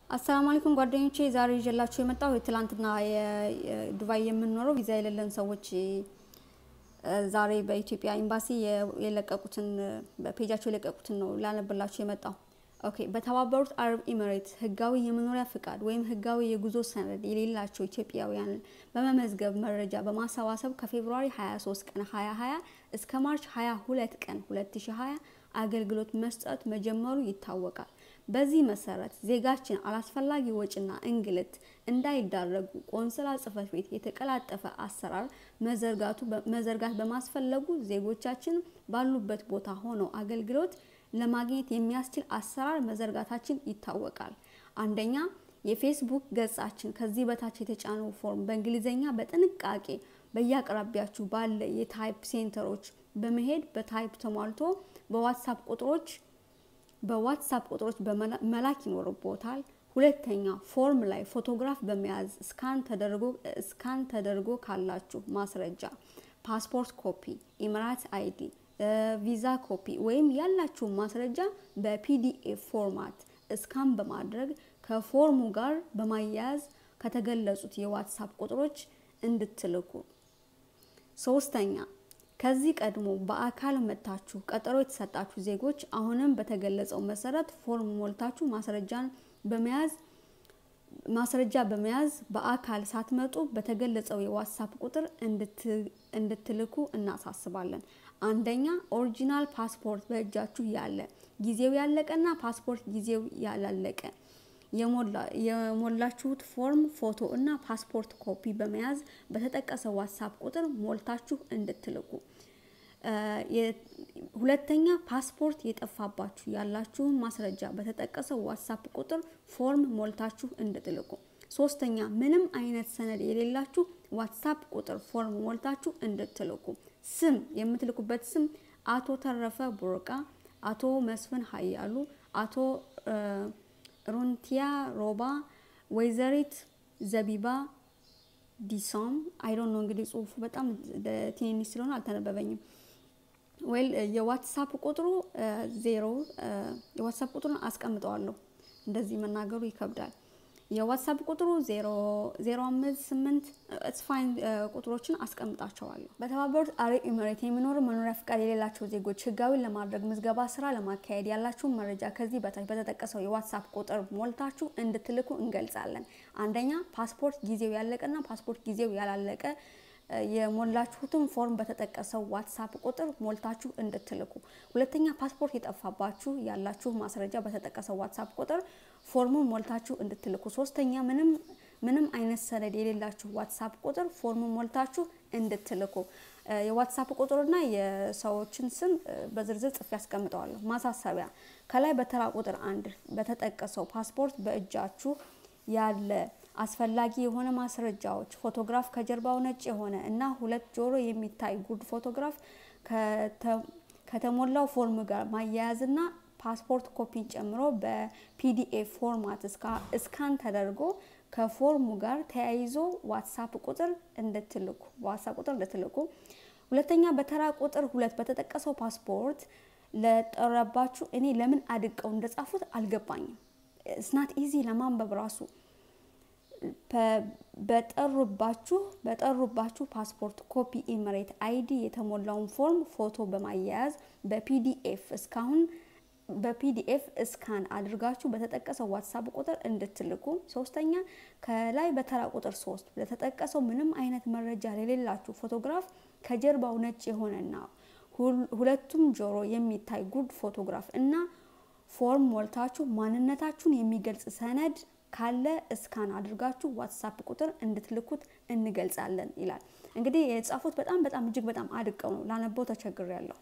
አሰላሙ አለይኩም ጓደኞቼ፣ ዛሬ ይዤላችሁ የመጣው ትላንትና የዱባይ የምንኖረው ቪዛ የሌለን ሰዎች ዛሬ በኢትዮጵያ ኤምባሲ የለቀቁትን በፔጃቸው የለቀቁትን ነው ላነብላችሁ የመጣው። ኦኬ። በተባበሩት አረብ ኤሚሬት ህጋዊ የመኖሪያ ፍቃድ ወይም ህጋዊ የጉዞ ሰነድ የሌላቸው ኢትዮጵያውያንን በመመዝገብ መረጃ በማሰባሰብ ከፌብሩዋሪ 23 ቀን 2020 እስከ ማርች 22 ቀን 2020 አገልግሎት መስጠት መጀመሩ ይታወቃል። በዚህ መሰረት ዜጋችን አላስፈላጊ ወጪና እንግልት እንዳይዳረጉ ቆንስላ ጽሕፈት ቤት የተቀላጠፈ አሰራር መዘርጋት በማስፈለጉ ዜጎቻችን ባሉበት ቦታ ሆነው አገልግሎት ለማግኘት የሚያስችል አሰራር መዘርጋታችን ይታወቃል። አንደኛ የፌስቡክ ገጻችን ከዚህ በታች የተጫነው ፎርም በእንግሊዝኛ በጥንቃቄ በየአቅራቢያችሁ ባለ የታይፕ ሴንተሮች በመሄድ በታይፕ ተሟልቶ በዋትሳፕ ቁጥሮች በዋትሳፕ ቁጥሮች መላክ ይኖርቦታል። ሁለተኛ ፎርም ላይ ፎቶግራፍ በመያዝ ስካን ተደርጎ ስካን ተደርጎ ካላችሁ ማስረጃ ፓስፖርት ኮፒ፣ ኢሚራት አይዲ፣ ቪዛ ኮፒ ወይም ያላችሁ ማስረጃ በፒዲኤፍ ፎርማት እስካን በማድረግ ከፎርሙ ጋር በማያያዝ ከተገለጹት የዋትሳፕ ቁጥሮች እንድትልኩ። ሶስተኛ ከዚህ ቀድሞ በአካል መጥታችሁ ቀጠሮ የተሰጣችሁ ዜጎች አሁንም በተገለጸው መሰረት ፎርም ሞልታችሁ ማስረጃን በመያዝ ማስረጃ በመያዝ በአካል ሳትመጡ በተገለጸው የዋትሳፕ ቁጥር እንድትልኩ እናሳስባለን። አንደኛ ኦሪጂናል ፓስፖርት በእጃችሁ ያለ ጊዜው ያለቀና ፓስፖርት ጊዜው ያላለቀ የሞላችሁት ፎርም ፎቶ እና ፓስፖርት ኮፒ በመያዝ በተጠቀሰው ዋትሳፕ ቁጥር ሞልታችሁ እንድትልኩ። ሁለተኛ ፓስፖርት የጠፋባችሁ ያላችሁን ማስረጃ በተጠቀሰው ዋትሳፕ ቁጥር ፎርም ሞልታችሁ እንድትልኩ። ሶስተኛ ምንም አይነት ሰነድ የሌላችሁ ዋትሳፕ ቁጥር ፎርም ሞልታችሁ እንድትልኩ። ስም የምትልኩበት ስም አቶ ተረፈ ቡርቃ፣ አቶ መስፍን ሀያሉ፣ አቶ ሩንቲያ ሮባ፣ ወይዘሪት ዘቢባ ዲሶም አይዶን ነው እንግዲህ ጽሁፉ በጣም ትንንሽ ስለሆነ አልተነበበኝም። ወይል የዋትሳፕ ቁጥሩ ዜሮ የዋትሳፕ ቁጥሩን አስቀምጠዋለሁ። እንደዚህ መናገሩ ይከብዳል። የዋትሳፕ ቁጥሩ ዜሮ አምስት ስምንት ስፋይን ቁጥሮችን አስቀምጣቸዋለሁ። በተባበሩት አረብ ኤሚሬት የሚኖሩ መኖሪያ ፍቃድ የሌላቸው ዜጎች ህጋዊ ለማድረግ ምዝገባ ስራ ለማካሄድ ያላችሁን መረጃ ከዚህ በታች በተጠቀሰው የዋትሳፕ ቁጥር ሞልታችሁ እንድትልኩ እንገልጻለን። አንደኛ ፓስፖርት ጊዜው ያለቀና ፓስፖርት ጊዜው ያላለቀ የሞላችሁትን ፎርም በተጠቀሰው ዋትሳፕ ቁጥር ሞልታችሁ እንድትልኩ። ሁለተኛ ፓስፖርት የጠፋባችሁ ያላችሁ ማስረጃ በተጠቀሰው ዋትሳፕ ቁጥር ፎርሙን ሞልታችሁ እንድትልኩ። ሶስተኛ ምንም ምንም አይነት ሰነድ የሌላችሁ ዋትሳፕ ቁጥር ፎርሙን ሞልታችሁ እንድትልኩ። የዋትሳፕ ቁጥርና የሰዎችን ስም በዝርዝር ጽፌ ያስቀምጠዋለሁ። ማሳሰቢያ፣ ከላይ በተራ ቁጥር አንድ በተጠቀሰው ፓስፖርት በእጃችሁ ያለ አስፈላጊ የሆነ ማስረጃዎች ፎቶግራፍ ከጀርባው ነጭ የሆነ እና ሁለት ጆሮ የሚታይ ጉርድ ፎቶግራፍ ከተሞላው ፎርም ጋር ማያያዝና ፓስፖርት ኮፒን ጨምሮ በፒዲኤፍ ፎርማት እስካን ተደርጎ ከፎርሙ ጋር ተያይዞ ዋትሳፕ ቁጥር እንድትልኩ ዋትሳፕ ቁጥር እንድትልኩ። ሁለተኛ በተራ ቁጥር ሁለት በተጠቀሰው ፓስፖርት ለጠረባችሁ እኔ ለምን አድቀው እንደጻፉት አልገባኝም። ስናት ኢዚ ለማንበብ ራሱ በጠሩባችሁ በጠሩባችሁ ፓስፖርት ኮፒ ኤሚሬት አይዲ የተሞላውን ፎርም ፎቶ በማያያዝ በፒዲኤፍ እስካሁን በፒዲኤፍ እስካን አድርጋችሁ በተጠቀሰው ዋትሳፕ ቁጥር እንድትልኩ። ሶስተኛ ከላይ በተራ ቁጥር ሶስት ለተጠቀሰው ምንም አይነት መረጃ የሌላችሁ ፎቶግራፍ ከጀርባው ነጭ የሆነና ሁለቱም ጆሮ የሚታይ ጉርድ ፎቶግራፍ እና ፎርም ሞልታችሁ ማንነታችሁን የሚገልጽ ሰነድ ካለ እስካን አድርጋችሁ ዋትሳፕ ቁጥር እንድትልኩት እንገልጻለን ይላል። እንግዲህ የጻፉት በጣም በጣም እጅግ በጣም አድቀው ነው ላነበው ተቸግሬያለሁ።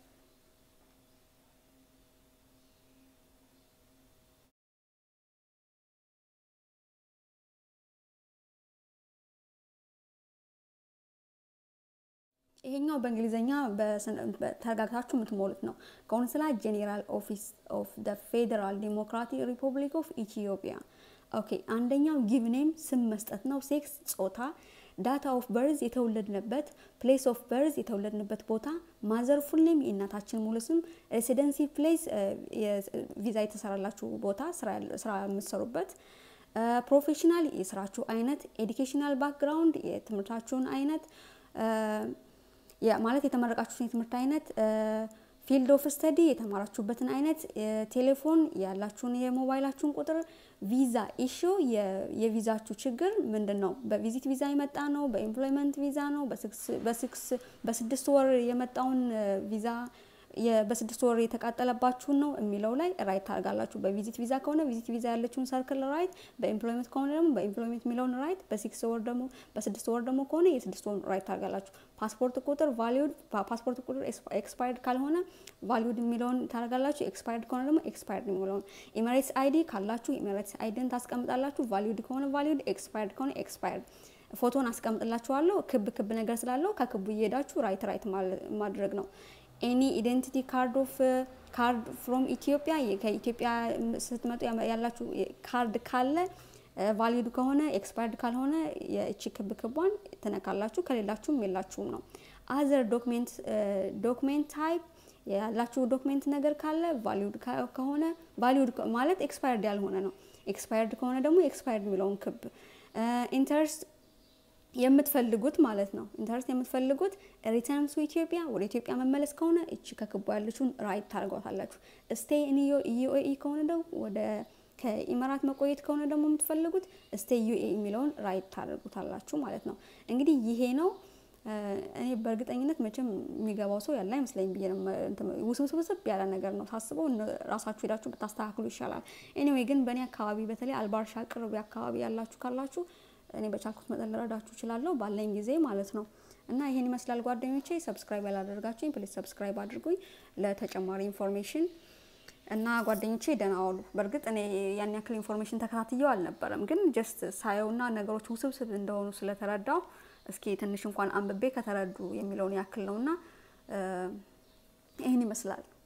ይሄኛው በእንግሊዝኛ ተረጋግታችሁ የምትሞሉት ነው። ቆንስላ ጄኔራል ኦፊስ ኦፍ ደ ፌዴራል ዲሞክራቲክ ሪፐብሊክ ኦፍ ኢትዮጵያ። ኦኬ አንደኛው ጊቭ ኔም ስም መስጠት ነው። ሴክስ ጾታ፣ ዳታ ኦፍ በርዝ የተወለድንበት፣ ፕሌስ ኦፍ በርዝ የተወለድንበት ቦታ፣ ማዘር ፉል ኔም የእናታችን ሙሉ ስም፣ ሬሲደንሲ ፕሌስ ቪዛ የተሰራላችሁ ቦታ ስራ የምትሰሩበት፣ ፕሮፌሽናል የስራችሁ አይነት፣ ኤዱኬሽናል ባክግራውንድ የትምህርታችሁን አይነት ማለት የተመረቃችሁትን የትምህርት አይነት ፊልድ ኦፍ ስተዲ የተማራችሁበትን አይነት ቴሌፎን ያላችሁን የሞባይላችሁን ቁጥር ቪዛ ኢሹ የቪዛችሁ ችግር ምንድን ነው? በቪዚት ቪዛ የመጣ ነው? በኤምፕሎይመንት ቪዛ ነው? በስድስት ወር የመጣውን ቪዛ በስድስት ወር የተቃጠለባችሁን ነው የሚለው ላይ ራይት ታደርጋላችሁ። በቪዚት ቪዛ ከሆነ ቪዚት ቪዛ ያለችውን ሰርክል ራይት፣ በኤምፕሎይመንት ከሆነ ደግሞ በኤምፕሎይመንት የሚለውን ራይት፣ በሲክስ ወር ደግሞ በስድስት ወር ደግሞ ከሆነ የስድስት ወር ራይት ታደርጋላችሁ። ፓስፖርት ቁጥር ቫሊዩድ ፓስፖርት ቁጥር ኤክስፓየርድ ካልሆነ ቫሊዩድ የሚለውን ታደርጋላችሁ። ኤክስፓየርድ ከሆነ ደግሞ ኤክስፓየርድ የሚለውን ኢሜሬትስ አይዲ ካላችሁ ኢሜሬትስ አይዲን ታስቀምጣላችሁ። ቫሊዩድ ከሆነ ቫሊዩድ፣ ኤክስፓየርድ ከሆነ ኤክስፓየርድ ፎቶን አስቀምጥላችኋለሁ። ክብ ክብ ነገር ስላለው ከክቡ እየሄዳችሁ ራይት ራይት ማድረግ ነው። ኤኒ ኢዴንቲቲ ካርድ ኦፍ ካርድ ፍሮም ኢትዮጵያ ከኢትዮጵያ ስትመጡ ያላችሁ ካርድ ካለ ቫሊድ ከሆነ ኤክስፓየርድ ካልሆነ የእቺ ክብ ክቧን ትነካላችሁ። ከሌላችሁም የላችሁም ነው። አዘር ዶክሜንት ዶክሜንት ታይፕ ያላችሁ ዶክሜንት ነገር ካለ ቫሊድ ከሆነ ቫሊድ ማለት ኤክስፓየርድ ያልሆነ ነው። ኤክስፓየርድ ከሆነ ደግሞ ኤክስፓየርድ የሚለውን ክብ ኢንተርስት የምትፈልጉት ማለት ነው። ኢንተረስት የምትፈልጉት ሪተርን ቱ ኢትዮጵያ ወደ ኢትዮጵያ መመለስ ከሆነ እቺ ከክቡ ያለችውን ራይት ታደርጓታላችሁ። ስቴይ ኢን ዩኤኢ ከሆነ ደግሞ ወደ ከኢማራት መቆየት ከሆነ ደግሞ የምትፈልጉት ስቴይ ዩኤኢ የሚለውን ራይት ታደርጉታላችሁ ማለት ነው። እንግዲህ ይሄ ነው። እኔ በእርግጠኝነት መቼም የሚገባው ሰው ያለ አይመስለኝ ብዬ ውስብስብ ያለ ነገር ነው ሳስበው፣ ራሳችሁ ሄዳችሁ ብታስተካክሉ ይሻላል። ኤኒዌይ ግን በእኔ አካባቢ በተለይ አልባርሻ ቅርብ አካባቢ ያላችሁ ካላችሁ እኔ በቻልኩት መጠን ልረዳችሁ እችላለሁ ባለኝ ጊዜ ማለት ነው። እና ይሄን ይመስላል ጓደኞቼ። ሰብስክራይብ ያላደርጋችሁኝ ፕሊዝ ሰብስክራይብ አድርጉኝ ለተጨማሪ ኢንፎርሜሽን እና ጓደኞቼ ደህና ዋሉ። በእርግጥ እኔ ያን ያክል ኢንፎርሜሽን ተከታትየው አልነበረም፣ ግን ጀስት ሳየውና ነገሮች ውስብስብ እንደሆኑ ስለተረዳው እስኪ ትንሽ እንኳን አንብቤ ከተረዱ የሚለውን ያክል ነውና ይህን ይመስላል።